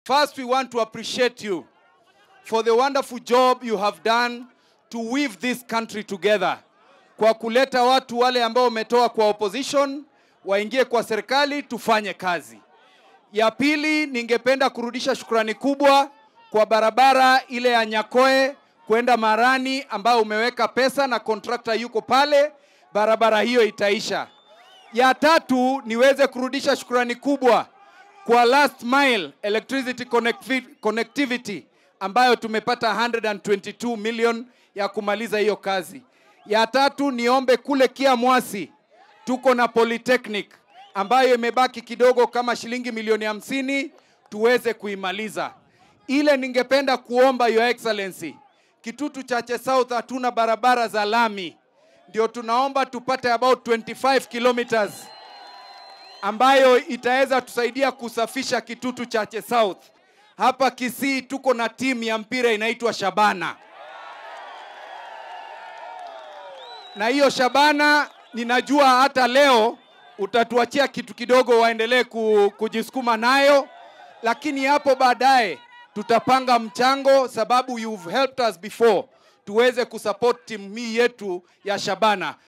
First, we want to appreciate you for the wonderful job you have done to weave this country together, kwa kuleta watu wale ambao umetoa kwa opposition waingie kwa serikali tufanye kazi. Ya pili, ningependa kurudisha shukrani kubwa kwa barabara ile ya Nyakoe kwenda Marani ambayo umeweka pesa na kontrakta yuko pale, barabara hiyo itaisha. Ya tatu, niweze kurudisha shukrani kubwa kwa last mile electricity connecti- connectivity ambayo tumepata 122 million ya kumaliza hiyo kazi. Ya tatu, niombe kule Kiamwasi tuko na polytechnic ambayo imebaki kidogo kama shilingi milioni hamsini tuweze kuimaliza. Ile ningependa kuomba Your Excellency, Kitutu Chache South hatuna barabara za lami, ndio tunaomba tupate about 25 kilometers ambayo itaweza tusaidia kusafisha Kitutu Chache South. Hapa Kisii tuko na timu ya mpira inaitwa Shabana, na hiyo Shabana ninajua hata leo utatuachia kitu kidogo waendelee ku- kujisukuma nayo, lakini hapo baadaye tutapanga mchango, sababu you've helped us before, tuweze kusupport timu hii yetu ya Shabana.